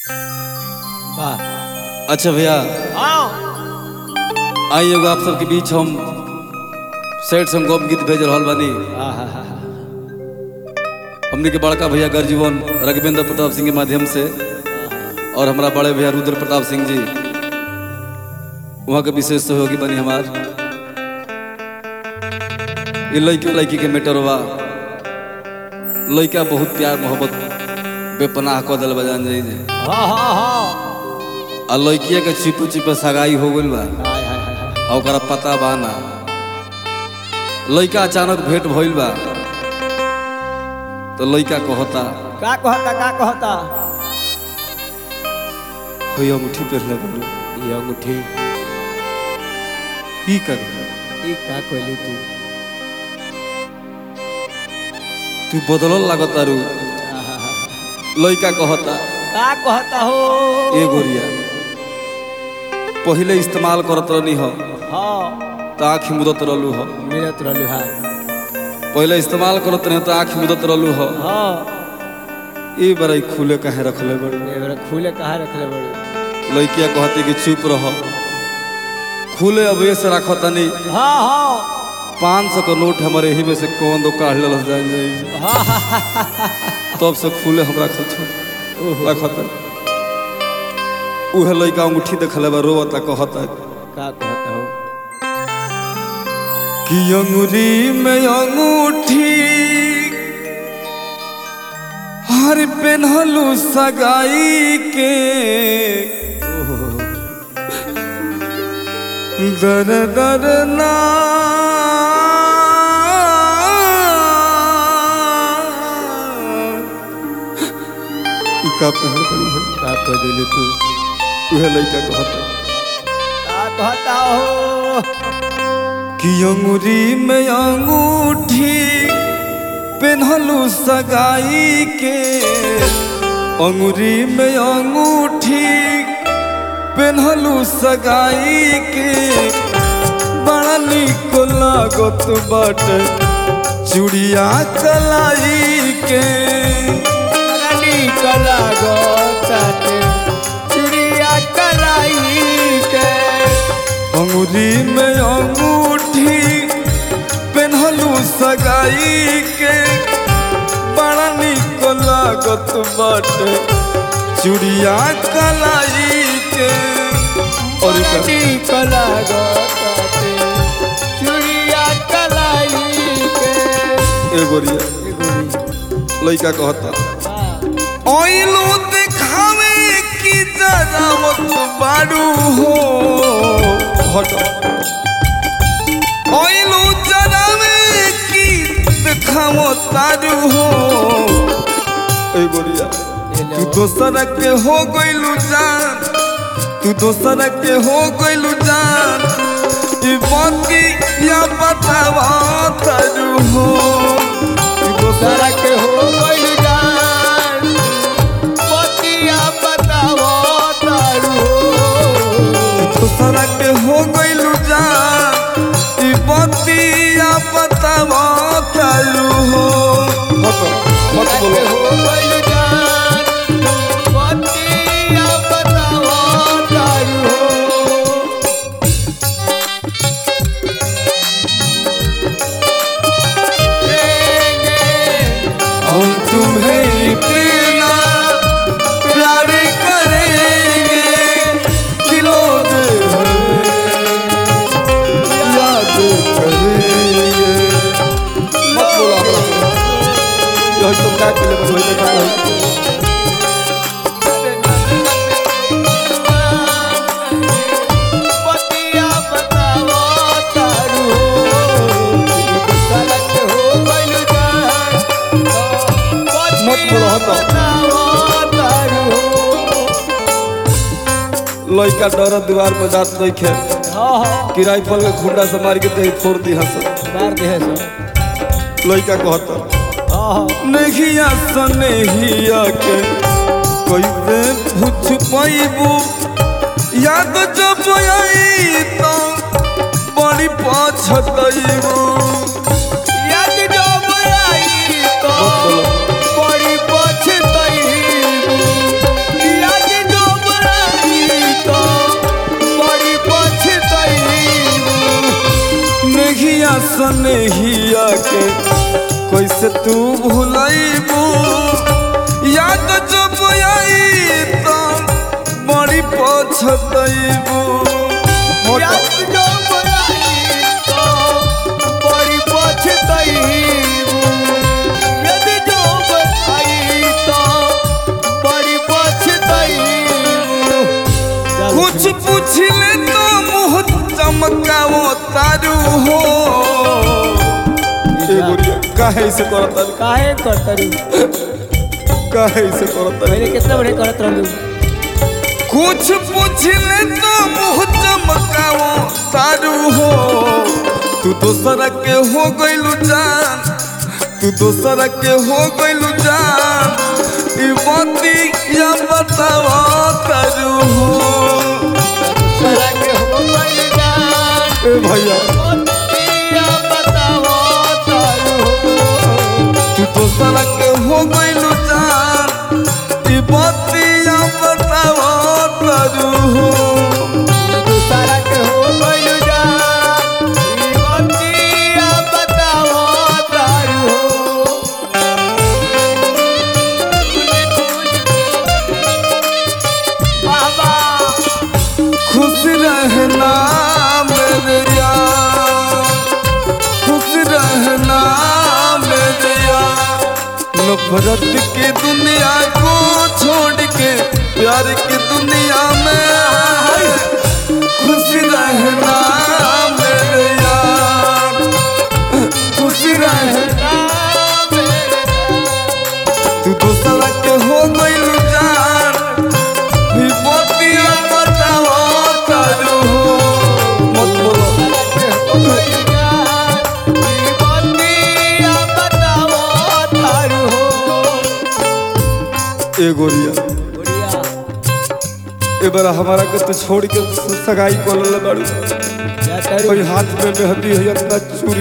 वाह अच्छा भैया हाँ आई एगो आप सबके बीच हम सेठ संगोप गीत भेज रहल बानी आहा, हमने के बड़का भैया गर्जीवन रघवेंद्र प्रताप सिंह के माध्यम से और हमारा बड़े भैया रुद्र प्रताप सिंह जी वहाँ के विशेष सहयोगी बनी हमार ये लड़का लड़की के मेटर बा लड़का बहुत प्यार मोहब्बत बेपनाह कऽ दिल बजान जाई जे हाँ हाँ हाँ आ लड़किया के छिपे छिपे सगाई हो गइल बा हाय, हाय, हाय, हाय। आ ओकरा पता बा ना लड़का अचानक भेंट भइल बा तो लड़का कहता का कहता का कहता होई अंगूठी पहनले बोलू ये अंगूठी की कर ई का कहली तू तू बदलल लागत तारू आहा, लड़का कहता का कहता हो ए गोरिया पहिले इस्तेमाल करत रहनी हो हाँ तो आँख मुदत रहलू हो मिलत रहलू हाँ पहिले इस्तेमाल करत रहे तो आँख मुदत रहलू हो हाँ ए बड़ा खुले काहे रखले बड़ू ये बेरा खुले कहाँ रखले बड़े लड़किया कहती कि चुप रहो खुले अब से रखो तनी हाँ हाँ पाँच सौ का नोट हमारे यही में से कौन दो काढ़ लल जाए जाए हाँ हाँ, हाँ, हाँ, हाँ। तब से खुले हम रखल छो ओहो, रखत उहे लड़का अंगूठी देखले बा रोवता कहता का कहता हो कि अंगूरी में अंगूठी हर पेन्हलू सगाई के दर दर ना ई का पहन करी है का कह दिली तू उहे लड़का कहता का कहता हो कि अंगूरी में अंगूठी पेन्हलू सगाई के अंगूरी में अंगूठी पेन्हलू सगाई के बड़ा निक लागत बाटे चूड़िया कलाई के रानी कला गोताते चुड़िया कलाई के अंगूरी में अंगूठी पेन्हलू सगाई के बड़ा निक लागत बाटे चूड़िया कलाई के और का- रानी कला गोताते चुड़िया कलाई के ए गोरिया लड़का कहता ओइलो दिखावे की जरा मत बारू हो हट ओइलो जरावे की दिखावो तारू हो ए गोरिया तू दोसर के हो गइलू जान तू दोसर के हो गइलू जान ई बाकी या बतावा तारू हो तू दोसर सारा के हो गइल जान पतिया बतावो तारू दूसरा के हो गइलू जान ई बतिया बतावा तारू हो मत मत के बोलो हो गइल जान पतिया बतावो तारू हम तुम्हें इतना प्यार करेंगे दिलों दे याद करेंगे मत बोलो अपना यही तुम क्या के लिए बस वही देखा पतिया बतावो तारू सारा के हो गइल जान मत बोलो हटो बतावो तारू लड़का डर दीवार पर जात देखे हाँ हाँ कि राइफल के खुंडा से मार के तही फोड़ दी हंस मार दे है सब लड़का कहता हाँ हाँ नहिया सनेहिया के कैसे पूछ पाइबू याद जब आई तो बड़ी पछतैबू याद जब आई तो मत बोलो। बड़ी पछताई याद से तू भूलैबू याद जब आई तो बड़ी पछतैबू याद जो बनाई तो बड़ी पछताईबू यदि जो बनाई तो बड़ी पछताईबू कुछ पूछले तो मुँह चमकावो तारू हो ए गुड़िया काहे से करता काहे करतरू काहे से करता पहले कितना बड़े करत रहलू कुछ पूछले तो मुँह चमकावो तारू हो तू दोसरा के हो गइलू जान तू दोसरा के हो गइलू जान ई बाती या बतावा तारू हो सारा के हो गइल जान ए भैया दिया बताओ तारू तू दोसरा के हो गइलू जान ई बाती या बतावा तारू हो सारा के हो गइल जान ई बतिया बताओ तारू बाबा खुश रहना मेरे यार खुश रहना मेरे यार नफरत की दुनिया को छोड़ के प्यार की दुनिया में खुश रहना मेरे यार खुश रहना तू दूसरा के हो गइल जान भी मोतिया बताओ तारू हो मत बोलो ए गोरिया ए बार हमारा के तो छोड़ के सगाई को ले बाड़ू कोई हाथ में मेहंदी है इतना चूड़ी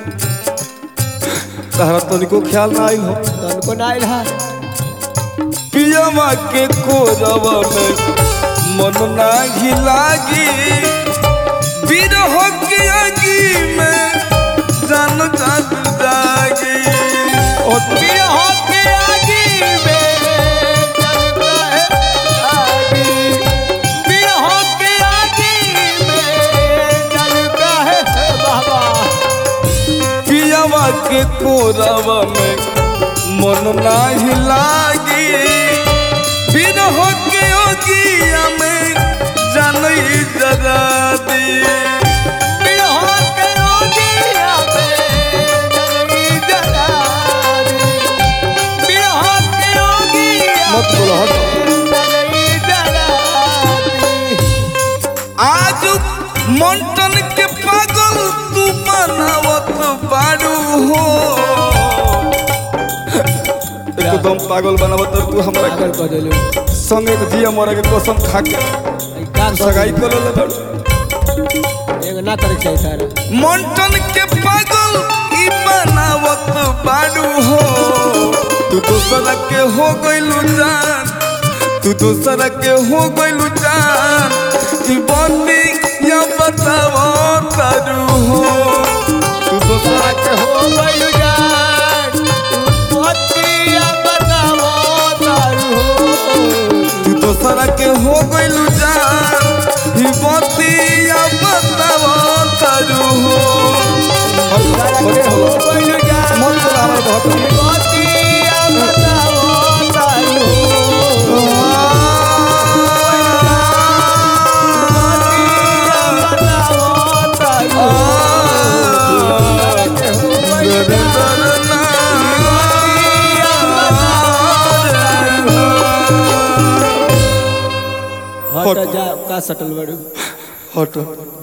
तहरा तनिको ख्याल ना आइल हो पियमा के कोरवा में मन नाही लागी बिरह के आगी में जान जाग जागी ओ पियमा के कोरवा में मन नाही लागी बिरह के आगी में जानई जरा दी मत बोलो हट आज मंटन के पागल तू बनावत बारू हो एकदम पागल बनावत तू हमरा के संगे के जिया मरे के कसम खा के सगाई कर ले बारू ना करे चाहिए सारा मंटन के पागल ई बनावत बारू हो तू दूसरा के हो गइलू जान तू दूसरा के हो गइलू जान ई बंदी या बतावो तारू हो तू दूसरा के हो गइल जान तू बतिया बतावो तारू हो तू दोसरा के हो गइलू जान ई बंदी या बतावो तारू हो सारा के हो गइल जान मन बोला हमारे बहुत बतिया बतावो तारू हो बतिया बतावो तारू हो सारा के हो गइल जान बतिया बतावो तारू हो हट जा का सटल बड़ू हट